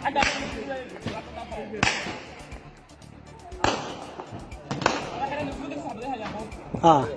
ها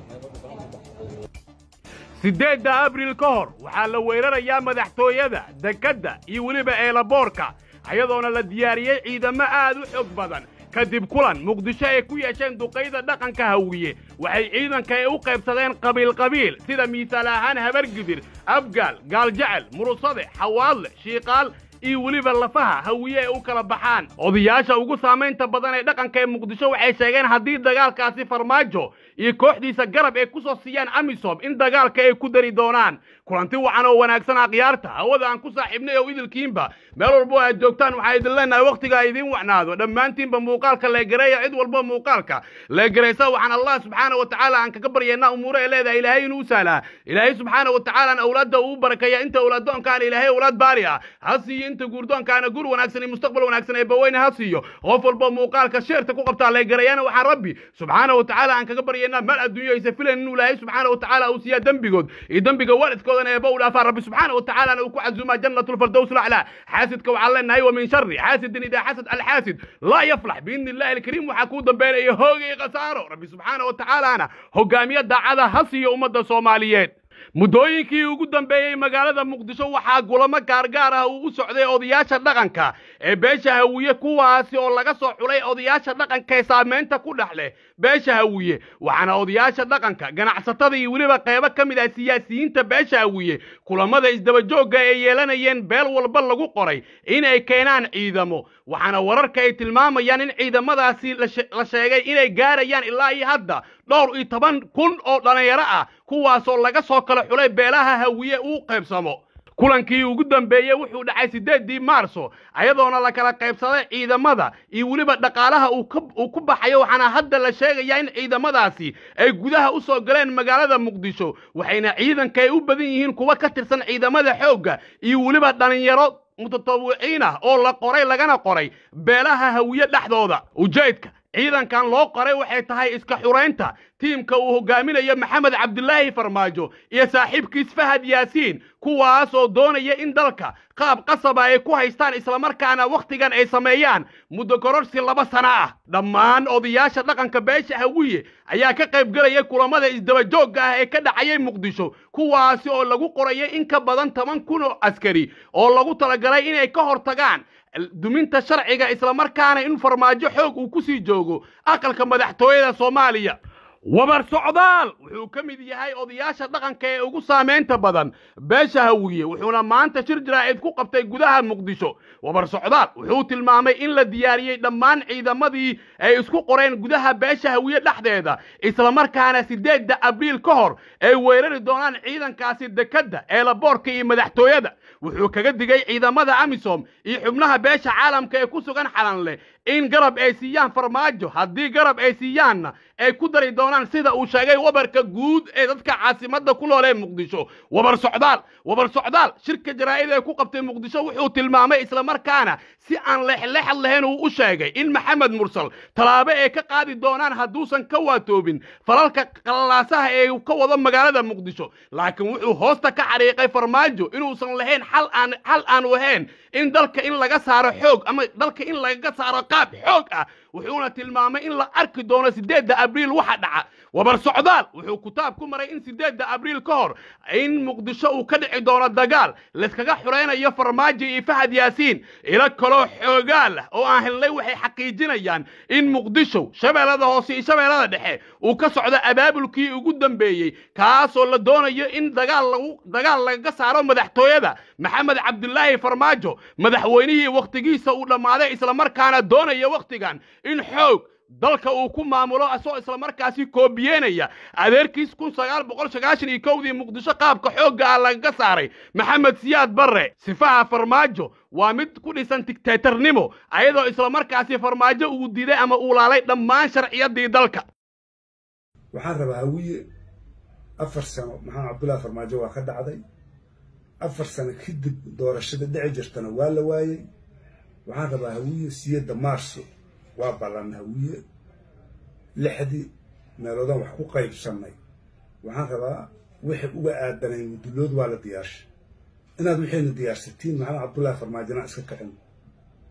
siddeedda abriil ka hor waxaa la weerarayaa madaxtooyada dekedda iyo weliba eelaboorka ayadoona la diyaariyey ciidamo aad u xoog badan kadib kulan muqdisho ay ku yeesheen duqayda dhaqanka hawiye waxay ciidanka ay u qaybsadeen qabiil-qabiil sida miisaal ahaan habargidir abgaal gaaljecel murusade xawaadle shiiqaal iyo weliba lafaha hawiye ay u kala baxaan odayaasha ugu saamaynta badan ee dhaqanka ee muqdisho waxay sheegeen haddii dagaalkaasi farmaajo iyo kooxdiisa garab ay ku soo siiyaan amisom in dagaalka ay ku dari doonaan kulanti wacan oo wanaagsan akhyaarta hawada aan ku saaxiibnay oo idilkiinba meel walbo aad joogtaan waxaa idin leenahay wakhtiga idiin wacnaado dhammaantiinba muuqaalka leegareeya cid walbo muuqaalka leegaraysa waxaan allah subxaana wa tacaala aan kaga baryaynaa umuure ee leedahay ilaahay inuu sahlaa ilaahay subxaana wa tacaalaan awlaadda uu barakeeya inta awlaaddoonkaana ilaahay awlaad baari ah ha siiyo inta guurdoonkaana gur wanaagsan iyo mustaqbal wanaagsan ee baweyne ha siiyo qof walbo muuqaalka sheerta ku qabtaa leegarayana waxaan rabbi subxaana wa tacaala aan kaga baryaynaa mal adduunyo aysa filan inuu ilaahay subxaana wa tacaala uu siiyaa dembigood iyo dembiga waalidkoodana eeba u dhaafaa rabbi subxaana wa tacaalana uu ku cazumaa jannatulfardows laclaa xaasidka waxaan leenahay wa min shari xaasidin idaa xasad alxaasid laa yaflax biidni illahi alkariim waxaa kuu dambeynaya hoogay khasaaro rabbi subxaana wa tacaalaana hogaamiye daacada ha siiyo ummadda soomaaliyeed muddooyinkii ugu dambeeyey magaalada muqdisho waxaa gulamo gaargaar ah uu u socday odayaasha dhaqanka ee beesha hawiye kuwaasi oo laga soo xulay odayaasha dhaqanka ee saamaynta ku dhex leh beesha hawiye waxaana odayaasha dhaqanka ganacsatada iyo weliba qaybo ka mid ah siyaasiyiinta beesha hawiye kulamada isdabajoogga ay yeelanayeen beel walba lagu qoray inay keenaan ciidamo waxaana wararka ay tilmaamayaan in ciidamadaasi la sheegay inay gaarayaan ilaa iyo hadda dhowr iyo toban kun oo dhallinyaro ah kuwaasoo laga soo kala xulay beelaha hawiye uu qaybsamo kulankii ugu dambeeyey wuxuu dhacay siddeeddii maarso ayadoona la kala qaybsaday ciidamada iyo weliba dhaqaalaha uu ku baxayo waxaana hadda la sheegayaa in ciidamadaasi ay gudaha u soo galeen magaalada muqdisho waxayna ciidanka ay u badan yihiin kuwa ka tirsan ciidamada xoogga iyo weliba dhallinyaro mutatawiciin ah oo la qoray lagana qoray beelaha hawiye dhexdooda ujeedka ciidankan loo qoray waxay tahay iska xuraynta tiimka uu hogaaminayo maxamed cabdilaahi farmaajo iyo saaxiibkiis fahad yaasiin kuwaas oo doonaya in dalka qaab qasaba ay ku haystaan islamarkaana wakhtigan ay sameeyaan muddo kororsi laba sano ah dhammaan odayaasha dhaqanka beesha hawiye ayaa ka qayb gelaya kulamada isdabajoogga ah ee ka dhacayay muqdisho kuwaasi oo lagu qorayay in ka badan toban kun oo askari oo lagu talagalay inay ka hortagaan duminta sharciga islamarkaana in farmaajo xoog uu ku sii joogo aqalka madaxtooyada soomaaliya wabar socdaal wuxuu ka mid yahay odayaasha dhaqanka ee ugu saamaynta badan beesha hawiye wuxuuna maanta shir jaraa'id ku qabtay gudaha muqdisho wabar socdaal wuxuu tilmaamay in la diyaariyey dhammaan ciidamadii ay isku qoreen gudaha beesha hawiye dhexdeeda islamarkaana siddeedda abriil ka hor ay weerari doonaan ciidankaasi dekedda eelaboorka iyo madaxtooyada wuxuu kaga digay ciidamada amisom iyo xubnaha beesha caalamka ee ku sugan xalanleh in garab ay siiyaan farmaajo haddii garab ay siiyaanna ay ku dari doonaan sida uu sheegay wabarka guud ee dadka caasimadda ku nool ee muqdisho wabar socdaal wabar socdaal shirka jaraa'id ee ku qabtay muqdisho wuxuu tilmaamay islamarkaana si aan leexleexad lahayn uu u sheegay in maxamed mursal tallaabo ay ka qaadi doonaan hadduusan ka waatoobin falalka qallalaasaha ee ka wado magaalada muqdisho laakiin wuxuu hoosta ka xariiqay farmaajo inuusan lahayn xal aan xal aanu ahayn in dalka in laga saaro xoog ama dalka in lagaga saaro qaab xoog ah wuxuuna tilmaamay in la arki doono siddeedda abriil waxa dhaca wabar socdaal wuxuu kitaab ku maray in siddeedda abriil ka hor in muqdisho uu ka dhici doono dagaal layskaga xuraynayo farmaajo iyo fahad yaasiin ilo kaloo xoogaal ah oo aan helnay waxay xaqiijinayaan in muqdisho shabeellada hoose iyo shabeellada dhexe uu ka socdo abaabulkii ugu dambeeyey kaasoo la doonayo in dagaal lagu dagaal lagaga saaro madaxtooyada maxamed cabdulaahi farmaajo madaxweynihii wakhtigiisa uu dhammaaday islamarkaana doonaya wakhtigan in xoog dalka uu ku maamulo asoo islamarkaasi koobiyeenaya adeerkiis kun sagaal boqol sagaashan iyo kowdii muqdisho qaabka xoogga ah lagaga saaray maxamed siyaad barre sifaha farmaajo waa mid ku dhisan digtaatarnimo ayadoo islamarkaasi farmaajo uu diiday ama uu laalay dhammaan sharciyadii dalka waxaan rabaa hawiye afar sano maxamed cabdullahi farmaajo waa ka dhacday afar sano kadib doorashada dhici jirtana waa la waayey waxaan rabaa hawiye siyadda maarso waa ballan hawiye lixdii meeloodaan wax ku qaybsannay waxaan rabaa wixii uga aadanay mudulood waa la diyaarshay inaad waxayna diyaarsatiin maxamed cabdullaahi farmaajona iska kicin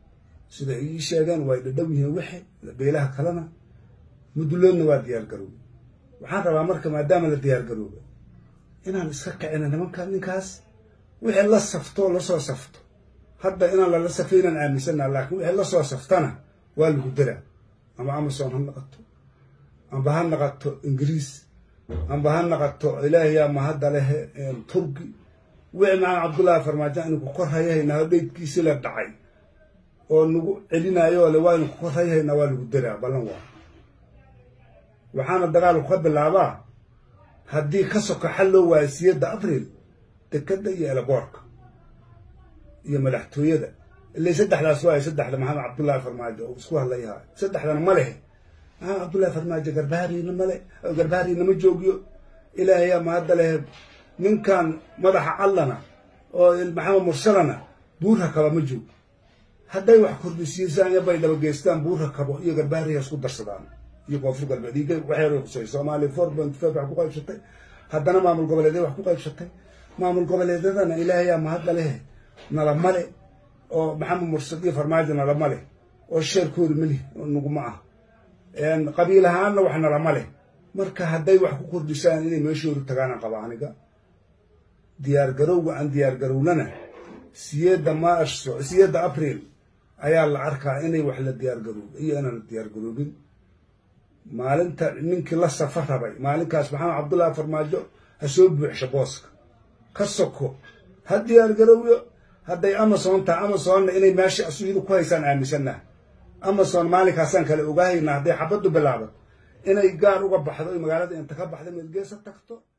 sida ay ii sheegeen way dhadhow yihiin wixi beelaha kalena muduloodna waa diyaar garoobay waxaan rabaa marka maadaama la diyaar garoobay inaan iska kicino nimanka ninkaas wixii la safto lasoo safto hadda inaan lala safay inaan aaminsana laakiin wixii lasoo saftana waa lagu daraa ama amazon ha naqato amba ha naqato ingiriis amba ha naqato ilaahayaa mahadda leh turki wixii macaan cabdullaahi farmaajo aynu ku kor hayahaynaa oo dheydkiisi la dhacay oo nagu celinayo le waaynu ku kor hayahaynaa waa lagu daraa ballan waa waxaana dagaalku ka bilaabaa haddii ka soka xal loo waayo siyadda abriil dekadda iyo elaboorka iyo madaxtooyada ilay saddexdaas waayo saddexda maxamed cabdullaahi farmaajo oo isku hadlayaha saddexdana ma lehe maxamed cabdullaahi farmaajo garbaariina male garbaariina ma joogiyo ilaahayaa mahadda lehe ninkan madaxa callana oo maxamed mursalana buurha kaba ma joogo hadday wax kordhisiisaan iyo bay dhabageystaan buurha kabo iyo garbaariha isku darsadaan iyo koonfur galbeed iyo waxyar kusay soomaaliya four point five wax ku qaybsatay haddana maamul goboleedya wax ku qaybsatay maamul goboleedyadana ilaahayaa mahadda lehe nalama le oo maxamed mursad iyo farmaajo nalama leh oo sheerkooda meli naguma ah qabiil ahaanna wax nalama leh marka hadday wax ku kordhisaan inay meeshoodu tagaanaan qaba aniga diyaar garowga aan diyaar garownana siyedda maarso siyedda abriil ayaa la arkaa inay wax la diyaar garooba iyo inaan la diyaar garoobin maalinta ninkii la safa rabay maalinkaas maxamed cabdullaahi farmaajo ha soo buuxsho booska ka soko ha diyaar garowyo hadday amazon tahay amazonna inay meesha asuidu ku haysaan aaminsanah amazon maalinkaasaan kale ogaahayna hadday xabaddu bilaabato inay gaar uga baxdo magaalada inta ka baxda meelgeesa tagto